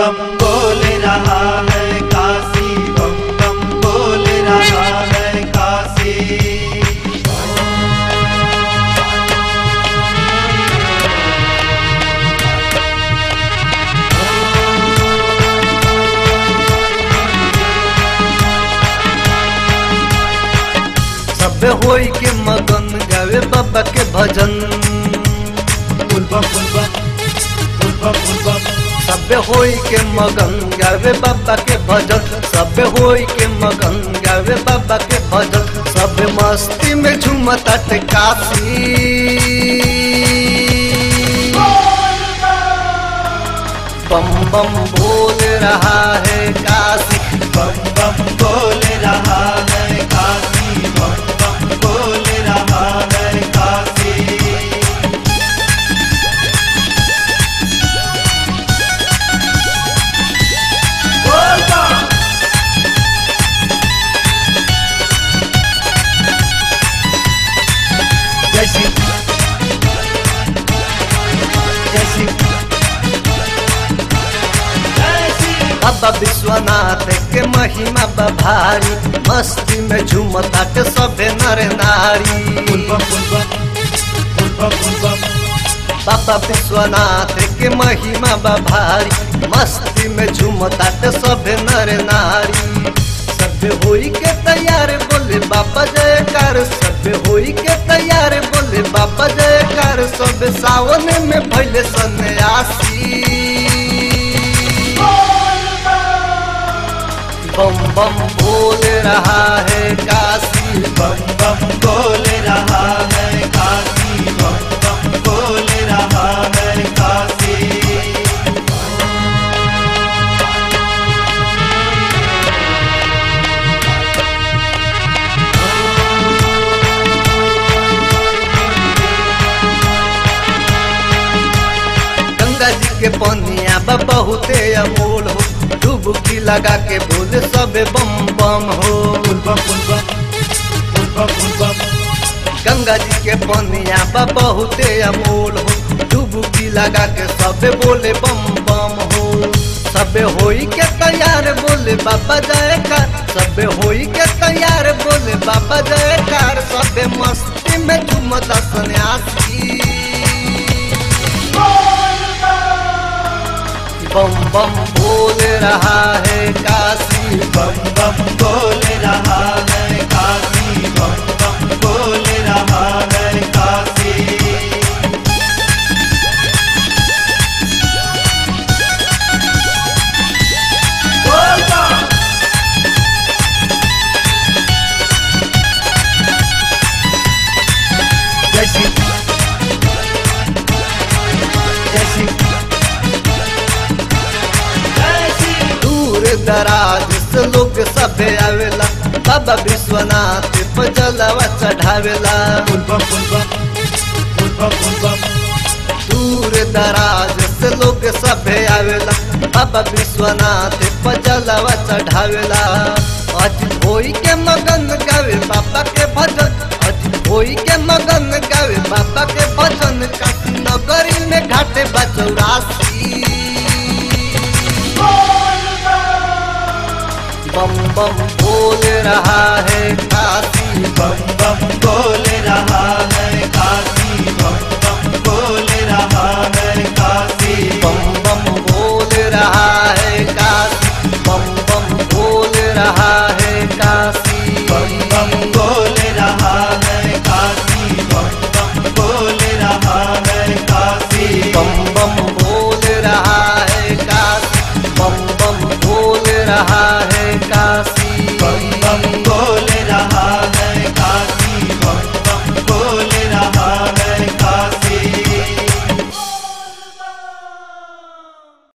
बम बोल रहा है काशी बम बम बोल रहा है काशी सब होई के मगन गावे बाबा के भजन फुलबम फुलबम फुलबम फुलबम सब होई के मगन गावे बाबा के भजन सब होई के मगन गावे बाबा के भजन सब मस्ती में झूमता टे काशी बम बम बोल रहा है काशी बम बम बोल रहा है काशी बम बम बोल रहा है काशी जय श्री जय श्री जय श्री बाबा विश्वनाथ के महिमा बभारी मस्ती में झूमता के सबे नर नारी फुलबम फुलबम फुलबम फुलबम बाबा विश्वनाथ के महिमा बभारी मस्ती में झूमता के सबे नर नारी सब होई के तैयार बोले बाबा जयकार सब होई के तैयार बोले बाबा जयकार सब सावन में भैले सन्यासी बम बम बोल रहा है काशी बम बम बोल रहा है काशी बम बम बोल रहा है काशी गंगा जी के पनिया बा बहुते अमोल हो डुबकी लगा के बोले सबे बम बम हो फुलबम फुलबम फुलबम फुलबम गंगा जी के पनिया बा बहुते अमोल हो डुबकी लगा के सबे बोले बम बम हो सबे होई के तैयार बोले बाबा जयकार सबे होई के तैयार बोले बाबा जयकार सबे मस्ती में झूमता सन्यासी बम बम बोल रहा है काशी बम बम बोल रहा है काशी बम बम बोल रहा है काशी जय श्री जय श्री जय श्री दूर दराज से लोग सभे आवेला बाबा विश्वनाथ पे जलवा चढ़ावेला फुलबम फुलबम फुलबम फुलबम दूर दराज से लोग सभे आवेला बाबा विश्वनाथ पे जलवा चढ़ावेला आज होई के मगन गावे बाबा के भजन आज होई के मगन गावे बाबा के भजन काशी नगरी में घाटे बचौरासी बम बम बोल रहा है काशी बम बम बोल रहा है काशी